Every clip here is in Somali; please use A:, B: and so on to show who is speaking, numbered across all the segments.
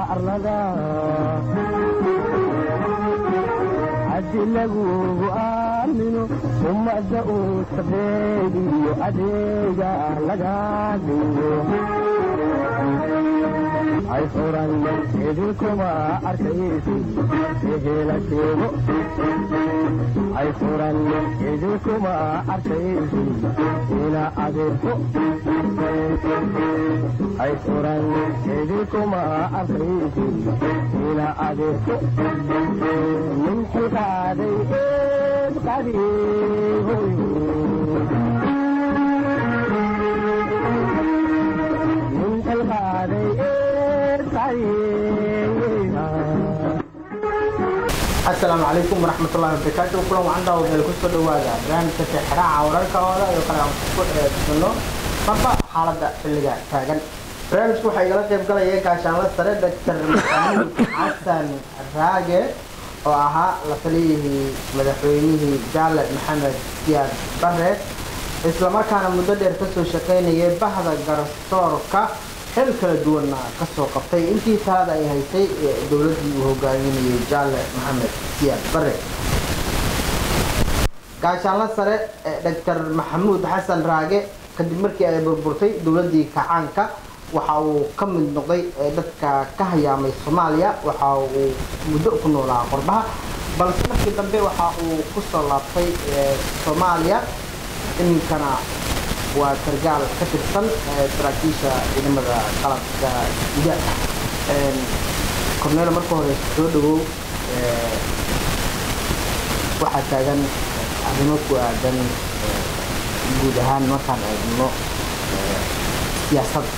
A: arlada haddi lagugu aamino ummadda uu sabeediyo adeega laga dhigo ay furan idinkuma arkaysi ehela sheego ay furan idinkuma arkaysi ina adeerko ay furan idinkuma arkaysi ina adeerko min xilqaaday eed qadiihoy min xilqaaday eed
B: asalaamu calaykum waraxmatullahi wabarakaatu kulan wacan daawadayaal kusoo dhawaada barnaamijka tixraaca wararkooda iyo kale aan ku eedsano marba xaaladda xilliga taagan barnaamijku waxaa igala qayb galaya gaashaanla sare doctor maxamuud xasan raage oo ahaa la taliyihii madaxweynihii jaale maxamed siyaad bare islamarkaana muddo dheer kasoo shaqaynayay bahda garsoorka xil kala duwanna kasoo qabtay intii talada ay haysay dowladii uu hogaaminayay jaale maxamed siyaad bare gaashaanla sare doctor maxamuud xasan raage kadib markii ay burburtay dowladii kacaanka waxa uu ka mid noqday dadka ka hayaamay soomaaliya waxa uu muddo ku noolaa qorbaha balse markii dambe waxa uu kusoo laabtay soomaaliya iminkana waa sargaal ka tirsan saraakiisha ciidamada qalabka guda corneel marka hore soo dhawow waxaa taagan arrimo ku aadan guud ahaan markaan eegno siyaasadda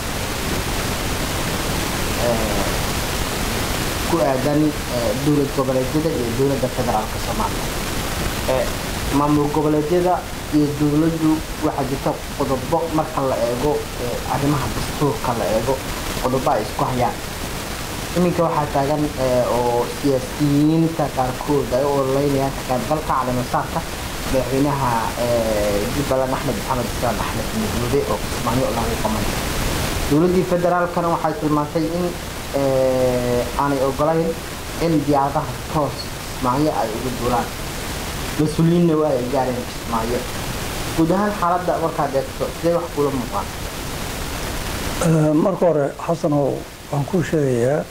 B: ku aadan dowlad goboleedyada iyo dowladda federaalka soomaaliya maamul goboleedyada iyo dowladdu waxaa jirta qodobo marka la eego arrimaha dastuurka la eego qodobo ay isku hayaan iminka waxaa taagan oo siyaasiyiinta qaarkood ay u ololeynayaan ka qaybgalka caleemasaarka madaxweynaha jubbaland axmed maxamed islaan axmed mudoobe oo kismaayo lagu qaban dowladdii federaalkana waxay tilmaantay in aanay ogolayn in diyaaradaha toos kismaayo ay ugu duulaan mas-uuliyiinna waa ay gaareen kismaayo guud ahaan xaaladda markaad eegto sidee wax kula muuqaan
C: marka hore xasanow waan kuu sheegayaa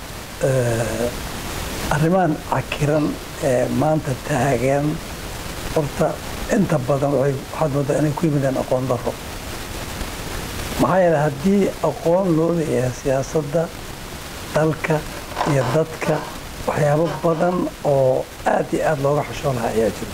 C: arrimahan cakiran ee maanta taagan horta inta badan waxaad moodaa inay ku yimideen aqoon daro maxaa yeele haddii aqoon loo leeyahay siyaasadda dalka iyo dadka waxyaabo badan oo aad iyo aada looga xishoo lahaa ayaa jiro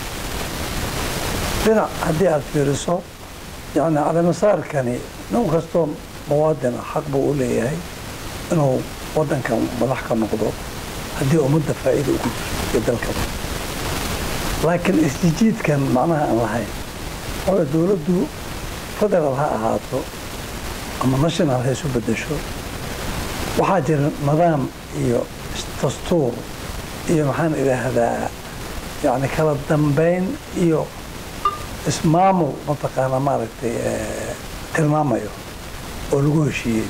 C: dhinac haddii aada fiiriso yani caleemasaarkani nin kastoo muwaadin ah xaq buu u leeyahay inuu waddankan madax ka noqdo haddii ummadda faa'iida ugu jirto iyo dalkaba laakiin isjijiidkan macnaha aan lahayn oo dowladdu federaal ha ahaato ama national ha isu beddesho waxaa jira nidaam iyo dastuur iyo maxaan idhaahdaa yani kala dambayn iyo ismaamul mataqaana maaragtay tilmaamayo oo lagu heshiiyey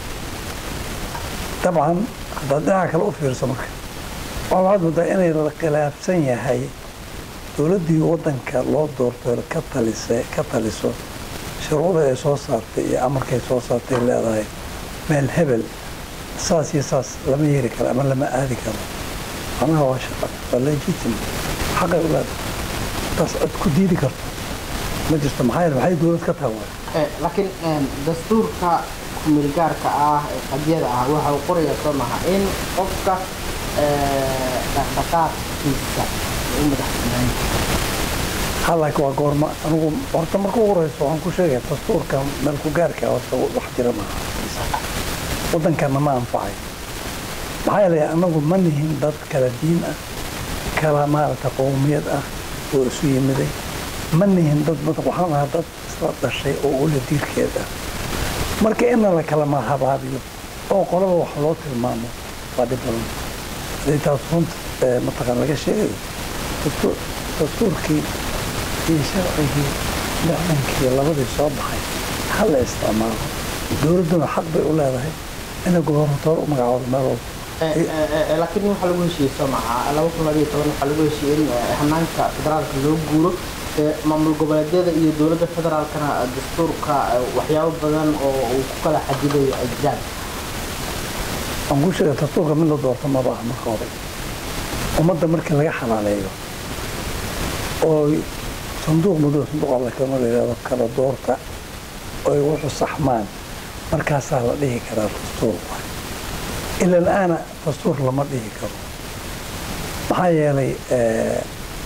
C: dabcan haddaad dhinaca kale u fiirso marka waxaad moodaa inay la khilaafsan yahay dowladdii waddanka loo doorto ka talisa ka taliso shuruucda ay soo saartay iyo amarkay soo saartay leedahay meel hebel saas iyo saas lama yeeri karo ama lama aadi karo macnaha waa shaqa waa legitim xaqay u leedahay taas cod ku diidi karto ma jirto maxaa yeele maxay dowlad ka tahay waay
B: laakiin dastuurka kumilgaarka ah ee qadyada ah waxa uu qorayaa soo maha in qofka dhaqdhaqaaqkiisa u madax banaan
C: ha laakiin waa goorma anigu horta marka ugu horeyso waxaan ku sheegaya dastuurka meel ku gaarka horta wax jira maaha waddankana ma anfacay maxaa yeelay anagu ma nihin dad kala diin ah kala maaragta qowmiyad ah oo isu yimiday ma nihin dad waxaan ahaa dad isla dhashay oo ula diirkeed ah marka ina la kala mahabaabiyo oo qolaba wax loo tilmaamo waa dhib badan hadii taas runta mataqaan laga sheegayo dastuurkii iyo sharcigii lixdankii labadii soo baxay ha la isticmaalo dowladduna xaq bay u leedahay inay gobornatoor u magacaabo meel walba
B: laakiin waxaa lagu heshiiyey soo maha laba kun labayo toban waxaa lagu heshiiyey in eh, hanaanka federaalka loo guuro Eh, maamul goboleedyada iyo dowladda federaalkana eh, dastuurka eh, waxyaabo badan oo uu ku kala xadidayo ay jiraan
C: aan kuu sheega dastuurka mid la doorto maba ah marka hore ummadda markii laga xalaaleeyo oo sanduuq madow sanduuq alla kama la yidhahdo kala doorta oy wuxu saxmaan markaasaa la dhihi karaa dastuur waay ila la-aana dastuur lama dhihi karo maxaa yeelay eh,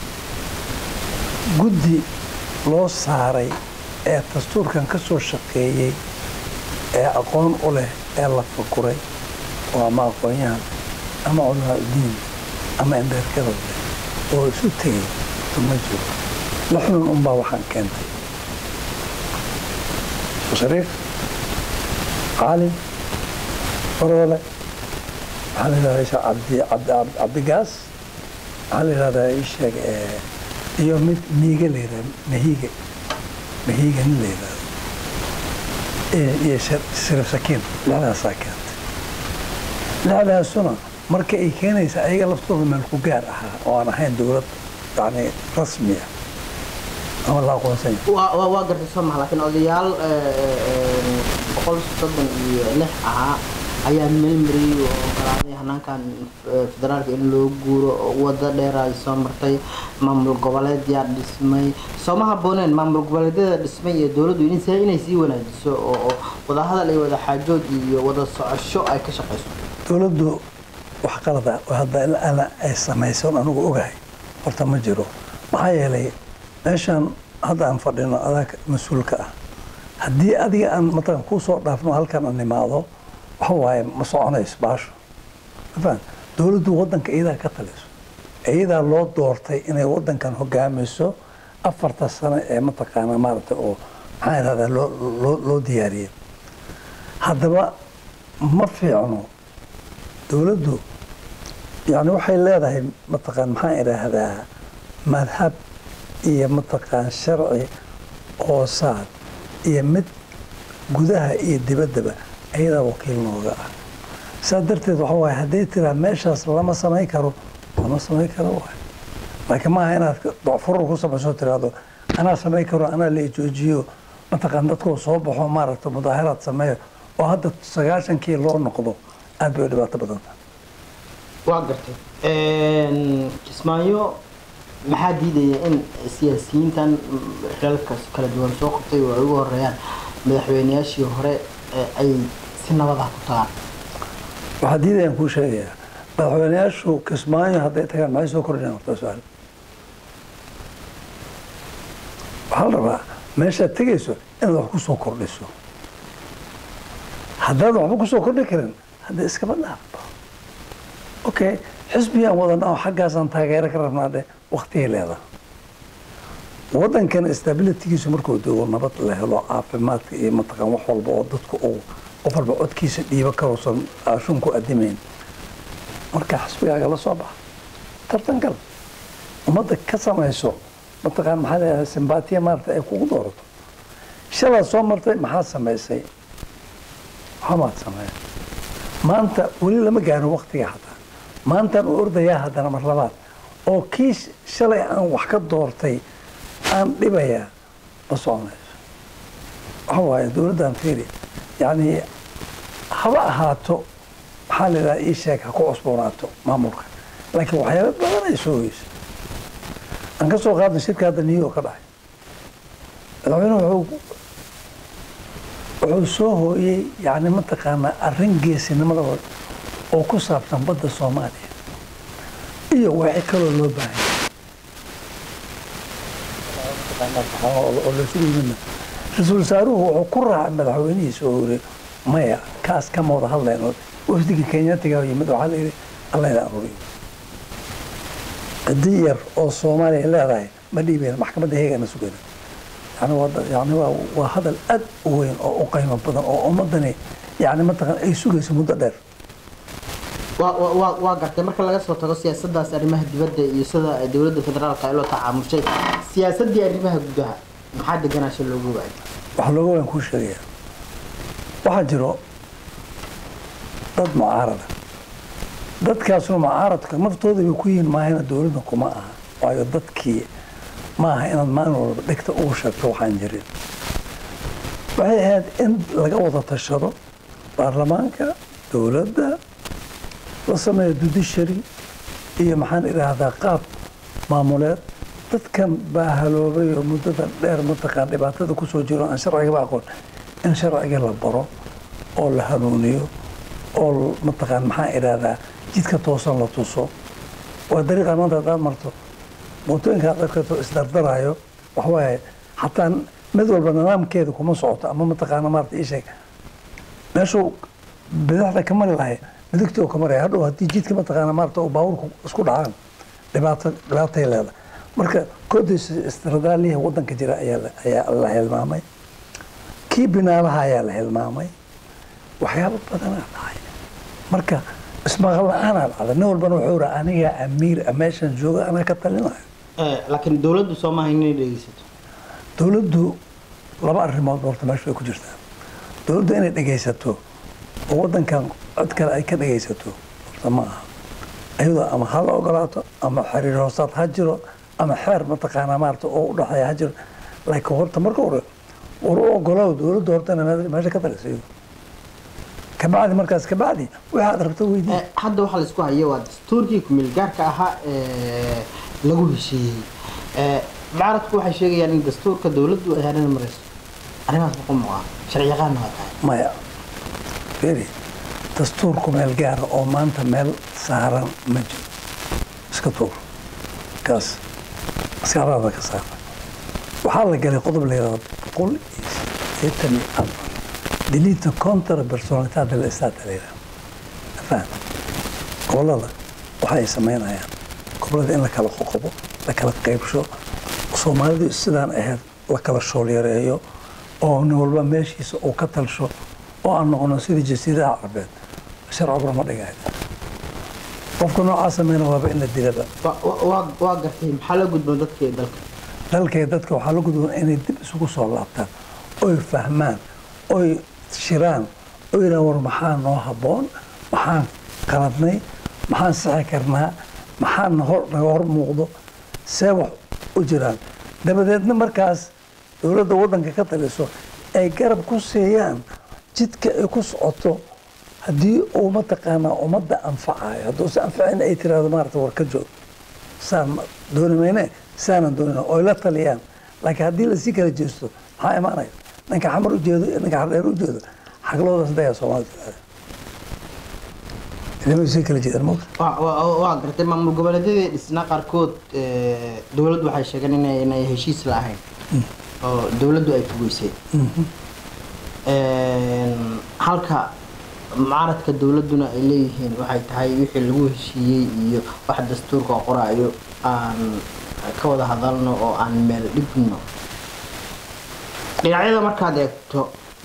C: guddi loo saaray ee dastuurkan ka soo shaqeeyey ee aqoon u leh ee la fakuray oo ama aqoon-yahan ama culamaa udiin ama embeerkada leh oo isu tegay uma jiro la xunun unbaa waxaan keentay shariif caalim faroole waxaa la yidhahdaa isha cabdi cabdi cabdi- cabdigaas waxaa la yidhahdaa ii sheeg eh, iyo mid miige la yidhahda mahiige mahiige nin la yidhahdo Eh, iyo shar- sharif sakiin lixdaasaa keentay lixdaasuna marka ay keenaysa ayaga laftooda meel ku gaar ahaa oo aan ahayn dowlad yani rasmiya ama la aqoonsan yahay
B: waa waa- waa gartay soo maha laakiin odayaal eh, eh, boqol soddon iyo lix ahaa ayaa meel mariyey oo ogolaaday hanaankan eh, federaalka in loo guuro oo wado dheer ay soo martay maamul goboleed yaa dhismay sooma habooneen maamul goboleedyada dhismay iyo dowladdu in se- inay sii wanaajiso oo oo wadahadal iyo wada xaajood iyo wada socosho ay ka shaqayso
C: dowladdu wax qalada oo hadda ilaa ay samaysoon anigu ogahay horta ma jiro maxaa yeelay meeshan hadda aan fadhino adaa mas-uulka ah haddii adiga aan matalan kuu soo dhaafno halkan aan imaado waxa waaye ma soconayso baasho mafaham dowladdu waddanka iyadaa ka taliso iyadaa loo doortay inay waddankan hogaamiso afarta sano ee mataqaanaa maaragtay oo maxaa idhahdaa loo loo loo diyaariyey haddaba ma fiicno dowladdu yani waxay leedahay mataqaan maxaan idhaahdaa madhab iyo mataqaan sharci hoosaad iyo mid gudaha iyo dibaddaba ayadaa wakiil nooga ah saa darteed waxa waaye hadday tiraa meeshaas lama samayn karo lama samayn karo waay laakiin maaha inaad docfurur ku samayso tiraahdo anaa samayn karo anaa la joojiyo mataqaan dadkoo soo baxo maaragta mudaaharaad sameeyo oo hadda sagaashankii loo noqdo aad bay u dhibaato badan tahay
B: waa gartay kismaayo maxaa diidaya in siyaasiyiintan xilalka kala duwan soo qabtay oo ay ugu horeeyaan madaxweyneyaashii hore ee ay si nabad ah ku tagaan
C: waxaa diidayaan kuu sheegayaa madaxweyneyaashu kismaayo hadday tagaan maxay soo kordhinayaan horta su-aal waxaa la rabaa meeshaad tegayso inaad wax ku soo kordhiso haddaad waxba ku soo kordhi karin hadda iskaba dhaafba okay xisbigaan wadana oo xaggaasaan taageero ka rabnaa dhe waktigay leedaha waddankan stabilitygiisu markuu doogo nabad la helo caafimaadka iyo mataqaan wax walba oo dadku uu qof walba codkiisa dhiibo karuusan aashun ku adimayn marka xisbigaaga la soo baxa tartan gal ummadda ka samayso mataqaan maxaa leedahay simbatiya maarata ay kugu doorato shalaad soo martay maxaad samaysay waxamaad sameeya maanta weli lama gaaro waktiga xataa maantaan u ordayaa haddana mar labaad oo kii shalay aan wax ka doortay aan dhibayaa ma soconayso waxa waaye dowladdan fiiri yacni haba ahaato maxaa la yidhaha ii sheeg ha ku cusboonaato maamulka laakiin waxyaaba badan ay soo weyso aan ka soo qaadna shirka hadda new york ka dhacay madaxweynuhu wuxuu wuxuu soo hooyey yani mataqaanaa arrin geesinimada oo ku saabsan badda soomaaliya iyo wixii kaloo loo baahanya oo laysugu yimidna ra-iisul wasaaruhu wuxuu ku raacay madaxweynihiisa oo yiri maya kaas kama wada hadlayno wafdiga kenyaatiga yimid waxaa la yidhi allayna aruriyo ciddi yar oo soomaaliya leedahay ma dhiibeyna maxkamadda heegana sugayna yani waa yani waa waa hadal aad u weyn oo u qiimo badan oo ummadani yani mataqan ay sugayso muddo dheer
B: waa waa- waa waa gartay marka laga soo tago siyaasadaas arrimaha dibadda iyo sida ay dowladda federaalka ay loo tacaamushay siyaasadii arrimaha gudaha maxaa deganaasha loogu waayay
C: waxaa looga waan kuu sheegaya waxaa jiro dad mucaarada dadkaasuna mucaaradka naftooda bay ku yihiin maahana dowladda kuma aha waayo dadkii ma aha inaad maalin walba dhegta ugu sheegto waxaan jirin waxay ahayd in laga wada tashado baarlamaanka dowladda la sameeyo judiciary iyo maxaan idhaahdaa qaab maamuleed dadkan baa haloobay oo muddadan dheer mataqaan dhibaatada kusoo jiro aan sharcigaba aqoon in sharciga la baro oo la hanuuniyo oo mataqaan maxaan idhaahdaa jidka toosan la tuso waa dariiqa maanta haddaad marto mootooyinka aad arkato isdardarayo waxawaaye xataa mid walba nidaamkeeda kuma socoto ama mataqaana maarata ii sheeg meeshuu bidixda ka mari lahay midigtii oo ka maraya hadhow haddii jidka mataqaana maarata oo baabuurku isku dhacaan dhibaato dhibaatay leedahay marka koodiis istradaaliha wadanka jira ayaa la- ayaa la hilmaamay kii binaalaha ayaa la hilmaamay waxyaabo badanaa dhacay marka ismaqal la-aanaa dhacda nin walbana wuxuu raa anigaa amiir ah, meeshan jooga anaa ka talinayo
B: Eh, laakiin dowladdu soo maaha inay dhegeysato
C: dowladdu laba arrimood horta meesha way ku jirtaa dowladdu inay dhegaysato oo wadankan cod kale ay ka dhegaysato horta ma aha iyadoo ama ha la ogolaato ama xiriir hoosaad ha jiro ama xeer mataqaanaa maarata oo u dhexeeya ha jiro laakiin horta marka hore war u ogolaaw dowladdu horta inay meesha- meesha ka taliso iyadu kabacdi markaas kabacdi waxaad rabto weydii
B: Eh, hadda waxaa la isku haya waa dastuurkii kumeel gaarka ahaa ee lagu heshiiyey Eh, mucaaradku waxay sheegayaan in dastuurka dowladdu ay hareer marayso arrimahaas ma ku muuqaa sharci yaqaanna waa tahay
C: maya feri dastuurku meel gaara oo maanta meel saaran ma jiro iska tuur kaas iskaaraada ka saara waxaa la galay qodob la yidhahdo boqol iyo sideetan iyo afar delita contra personalidad del estado la yidhahdo afaan gobolada waxa ay samaynayaan gobolada in la kala qoqobo la kala qaybsho soomaalidu sidaan ahayd la kala shoolyareeyo oo nin walba meeshiisa uu ka talsho oo aan noqono sidii jasiiradaha carabeed sharciguna ma dhigayo qofka noocaa sameyna waaba in la dilaba
B: Wa- wa- waa waa gartay maxaa la gudboon dadka iyo dalka
C: dalkay dadka waxaa la gudboon inay dib isugu soo laabtaan oy fahmaan oy shiraan oy yidhahan war maxaa noo habboon maxaan qaladnay maxaan sixi karnaa maxaan hor naga hor muuqdo see wax u jiraan dabadeedna markaas dowladda waddanka ka taliso ay garab ku siiyaan jidka ay ku socoto haddii uu mataqaanaa ummadda anfacayo hadduuse anfacin ay tiraahdo maarata war ka joog saan ma- dooni mayne saanan doonina oy la taliyaan laakiin haddii lasii kala jeesto maxaa imaanaya ninka xamar ujeedo iyo ninka xardheer ujeedo xagloodaas daya soomaalida tiraahda idama sii kala jeedaan mawta
B: Waa- waa waa gartay maamul goboleedyadii dhisnaa qaarkood eh, dowladdu waxay sheegeen inay inay heshiis la ahayn oo dowladdu ay fugeysay Een, halka mucaaradka dowladduna ay leeyihiin waxay tahay wixii lagu heshiiyey iyo wax dastuurka oo qoraayo aan ka wada hadalno oo aan meel dhigno dhinacyada markaad eegto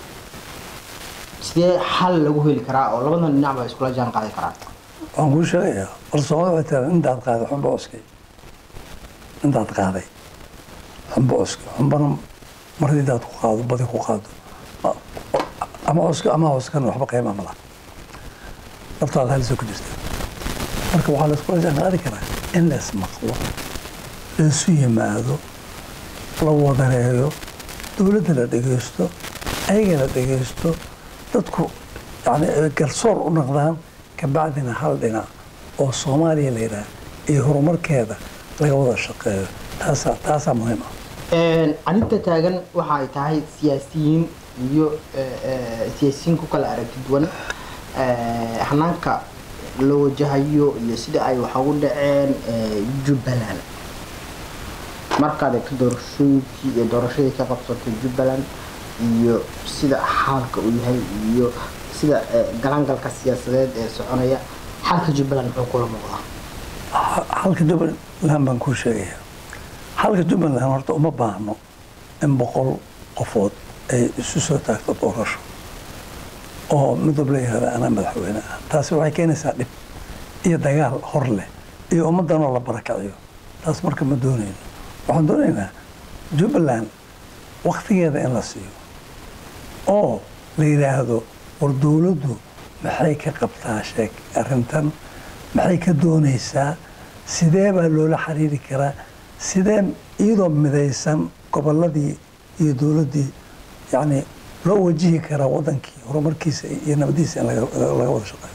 B: sidee xal lagu heli karaa oo labadan dhinac ba iskula jaan qaadi karaan
C: waan kuu sheegayaa war soomaalida waxay tiraahdaa intaad qaaday xunba oskay intaad qaaday xunba oskay xunbana mardi intaad ku qaado badi ku qaado ma- ama oska ama oskan waxba qiima ma laha naftaada halisa ku jirta marka waxaa laiskula jaan qaadi karaa in lees maqlo laisu yimaado la wadareeyo dowladda la dhegaysto ayaga la dhegaysto dadku yani ay garsoor u noqdaan kabacdina hal dhinac oo soomaaliya la yidhaah iyo horumarkeeda laga wada shaqeeyo taasaa taasaa muhiim ah
B: Een, arrinta taagan waxa ay tahay siyaasiyiin iyo eh, eh, siyaasiyiin ku kala aragti duwan eh, hanaanka loo wajahayo iyo sida ay wax ugu dhaceen eh, jubbaland markaad eegto doorashooyinkii iyo doorashadii ka qabsatay jubbaland iyo sida xaalka uu yahay iyo sida eh, galangalka siyaasadeed ee soconaya xalka jubbaland muxuu kula muuqdaa
C: halka jubbaland baan kuu sheegaya halka jubbaland horta uma baahno in boqol qofood ay isu soo taagto doorasho oo mid walba yihahda anaa madaxweyne ah taasi waxay keenaysaa dhib iyo dagaal hor leh iyo ummaddanoo la barakaciyo taas marka ma doonayno waxaan doonaynaa jubbaland waktigeeda in la siiyo oo la yidhaahdo war dowladdu maxay ka qabtaa sheeg arrintan maxay ka doonaysaa sidee baa loola xiriiri karaa sidee iyadoo midaysan gobolladii iyo dowladdii yacni loo wajihi karaa waddankii horumarkiisa iyo nabadiisa in laga laga wada shaqeeyo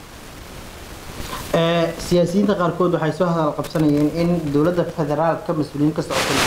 B: Ee, siyaasiyiinta qaarkood waxay soo hadal qabsanayeen in dowladda federaalka mas-uuliyiin ka socota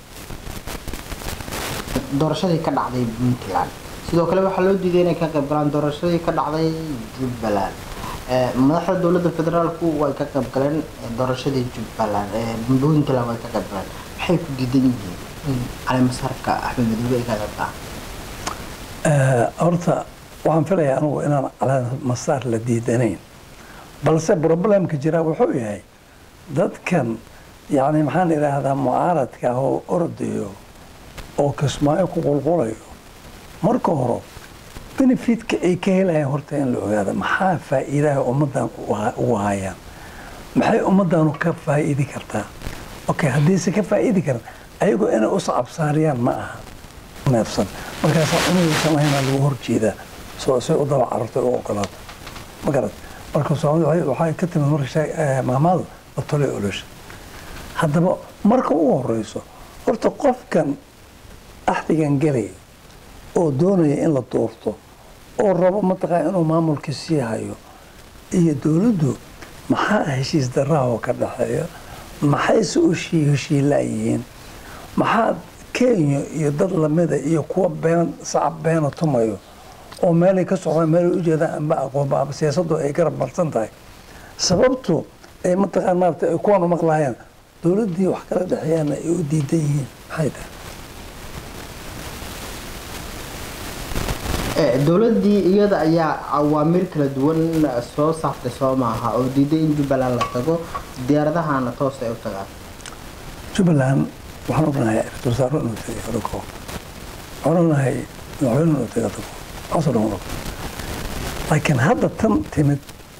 B: doorashadii ka dhacday puntland sidoo kale waxaa loo diiday inay ka qayb galaan doorashadii ka dhacday jubbaland Ee, madaxda dowladda federaalku way ka qayb galeen ee, doorashadii jubbaland ee, puntland way ka qayb galeen maxay ku diidan yihiin in caleemasaarka axmed madoobe ay ka qayb galaan
C: Eh, horta waxaan filayaa anugu inaan calaa masaar la diidanayn balse problemka jira wuxuu yahay dadkan yani maxaan idhaahdaa mucaaradka ah oo ordayo oo kismaayo ku qulqulayo marka hore benefitka ay ka helayaan horta in la ogaada maxaa faa'iidaha ummaddan u ha- ugu hayaan maxay ummaddanu ka faa'iidi kartaa okay haddiise ka faa'iidi karan ayagoo inay u sacabsaariyaan ma aha neefsan markaasaa cunugaysan lahaynaa lagu horjeedaa soo say u daba cararto u ogolaato ma garat marka soomaalida waxay- waxay ka timid marka sheeg- eh, maamaadu la tolay olosha haddaba marka ugu horeyso horta qofkan axdigan gelay oo doonaya in la doorto oo rabo mataqaa inuu maamulka sii hayo iyo dowladdu maxaa heshiis darahoo ka dhexeeya maxayse u shii heshiilaayihiin maxaa kenya iyo dad lamida iyo kuwa been sacab beena tumayo oo meelay ka socdaan meelay ujeedaan amba aqoonba aba siyaasaddu ay garab marsan tahay sababtu ay mataqaan maarata ay kuwan u maqlaayaan dowladdii wax kala dhexeeyaana ay u diidan yihiin maxay tahay
B: Ee, dowladdii iyada ayaa awaamir kala duwan soo saartay soo maaha oo diiday in jubbaland la tago diyaaradahana toos ay u tagaan
C: jubbaland waxaan ognahay ra-iisul wasaare inuu tegay adagoo waxaan ognahay madaxweyne inuu tegay adagoo waxaasoo dhan waan ognahay laakiin hadda tan timid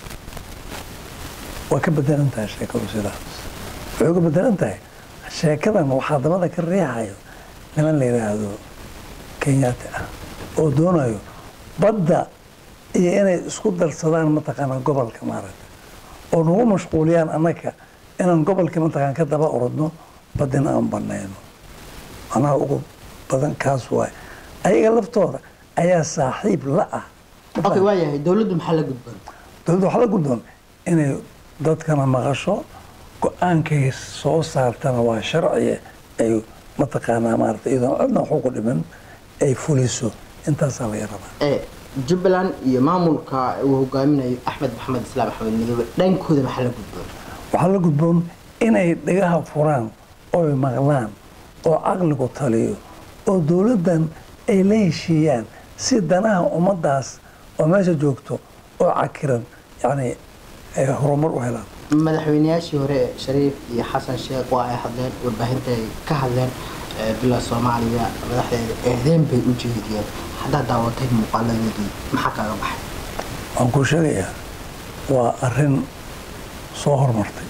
C: waa ka bedelan tahay sheekadu sidaas waxay uga bedelan tahay sheekadan waxaa dabada ka riixayo niman la yidhaahdo kenyaati ah oo doonayo badda iyo inay isku darsadaan mataqaanaa gobolka maaragta oo nagu mashquuliyaan annaga inaan gobolka mataqaan ka daba orodno badina aan banayno macnaha ugu badan kaas waay ayaga laftooda ayaa saaxiib la ah
B: okay waayahay dowladdu maxaa la gudboon
C: dowladda waxaa la guddoon inay dadkana maqasho go-aankay soo saartana waa sharciye ay mataqaanaa maarata iyadoon cidna waxu ku dhiman ay fuliso intaasaa laga rabaa
B: ee jubbaland iyo maamulka uu hogaaminayo axmed maxamed islaam axmed midoobe dhankooda maxaa la gudboon
C: waxaa la gudboon inay dhagaha furaan oy maqlaan oo caqligu taliyo oo dowladdan ay la heshiiyaan si danaha ummaddaas oo meesha joogto oo cakiran yacni ay horumar u helaan
B: madaxweynayaashii hore shariif iyo xasan sheekh waa ay hadleen warbaahinta ay ka hadleen ee, bila soomaaliya madaxdeeda eedeyn bay u jeediyeen haddaad daawatay muuqaaladoodii maxaa kaaga baxay
C: waan kuu sheegayaa waa arrin soo hormartay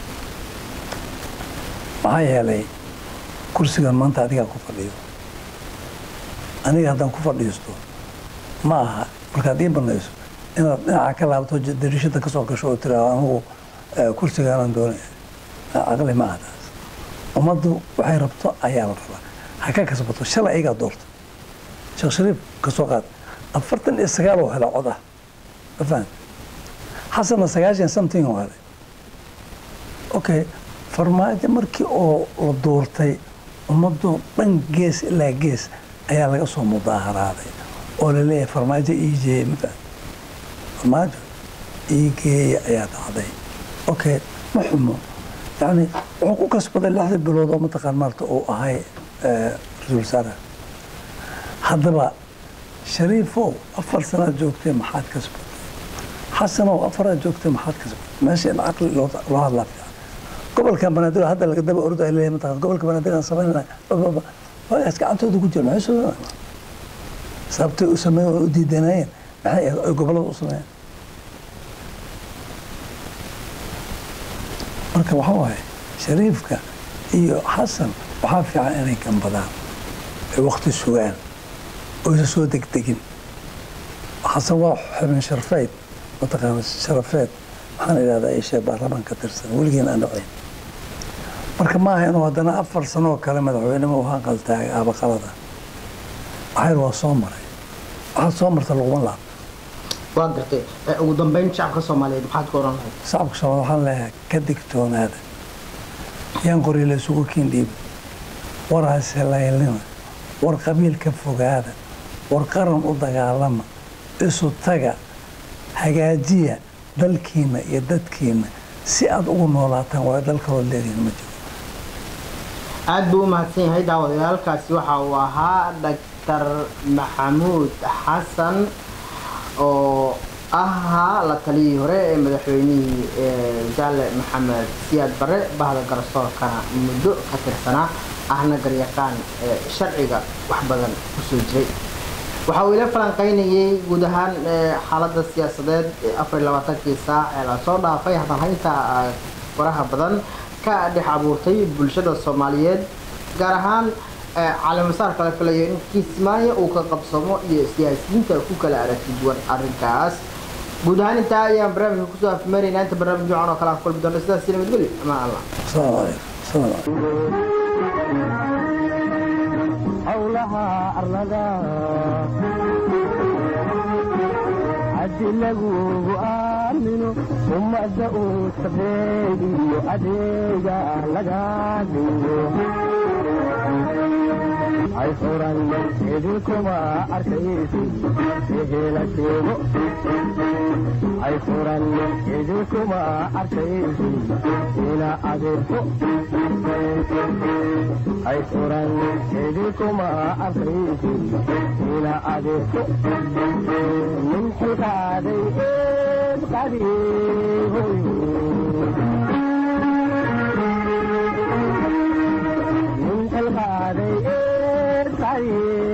C: maxaa yeelay kursigan maanta adigaa ku fadhiyo aniga haddaan ku fadhiisto ma aha markaad ii banayso inaad dhinaca ka laabto j- dariishada ka soo gasho oo tiraado anigu eh, kursigaanan doonaya caqli ma aha taas ummaddu waxay rabto ayaa la rabaa ha ka kasbato shalay ayagaa doorta sheekh shariif ka soo qaad afartan iyo sagaal oo hela cod ah ma fahan xasanna sagaashan something oo helay okay farmaajo markii oo la doortay ummadoo dhan gees ilaa gees ayaa laga soo mudaaharaaday oo la leeyahay farmaajo ii jeeye ma fahan farmaajo ii geeya ayaa dhacday okay ma xumo yani wuxuu ku kasbaday lixda bilood oo mataqaan maarta uu ahay eh, ra-iisul wasaaraha haddaba shariifow afar sanaad joogtay maxaad kasbatay xasanow afaraad joogtay maxaad kasbatay meesha in caqli loo loo hadlaa fiican gobolka banaadir hadda laga daba ordo ay leeyahay mataqaan gobolka banaadir aan samaynana waagaas gacantooda ku jira maxay soo sababtay u sameeyeen oo u diidanayeen maxay ay gobollada u sameeyeen marka waxaa waaye shariifka iyo xasan waxaa fiican inay gambadaan ay wakti sugaan oysa soo degdegin xasan waa xubin sharfeyd mataqaana sharafeed waxaan idhahdaa ishee baarlamaan ka tirsan weligiin aan dhacayn marka maaha inuu haddana afar sano oo kale madaxweynema u hanqaltaagay aabaqalada waxayr waa soo maray waxaad soo marta laguma laabto
B: waa gartay Eh, ugu dambeyn shacabka soomaaliyeed maxaad ku oran lahayd
C: shacabka soomaali waxaan leeyahay ka digtoonaada yaan qori la isugu kiindhiiba war haselaylina war qabiil ka fogaada war qaran u dagaalama isu taga hagaajiya dalkiina iyo dadkiina si aad ugu noolaataan waayo dalkaood leedihin ma jiro
B: aad buu u mahadsan yahay daawadayaalkaasi waxa uu ahaa dhaktar maxamuud xasan oo ahaa la taliyii hore ee madaxweynihii ee jaale maxamed siyaad bare bahda garsoorkana muddo ka tirsanaa ahna garyaqaan ee sharciga wax badan kusoo jiray waxa uu ila falanqaynayay guud ahaan ee, xaaladda siyaasadeed ee afar iyo labaatankii saac ee lasoo dhaafay hadalhaynta ah, faraha badan ka dhex abuurtay bulshada soomaaliyeed gaar ahaan ee, caleemasaar kala filayo in kismaayo uu ka qabsamo iyo siyaasiyiinta ku kala aragti duwan arrinkaas guud ahaan intaa ayaan barnaamijka kusoo afmeeraynaa inta barnaamij noocan oo kale aan kulmi doona sidaas nabadgelyo amaan allah
C: asalaamu calaykum asalaamu calaykum
A: howlaha arlada haddi lagugu aamino ummadda uu sabeegiyo adeega laga dhigo hay furan idinkuma arkaysi ehela sheego hay furan idinkuma arkaysi ina adeerto hay furan idinkuma arkaysi ina adeerto min xilkaaday eed qadiihoy min xilkaaday eed qadiihoy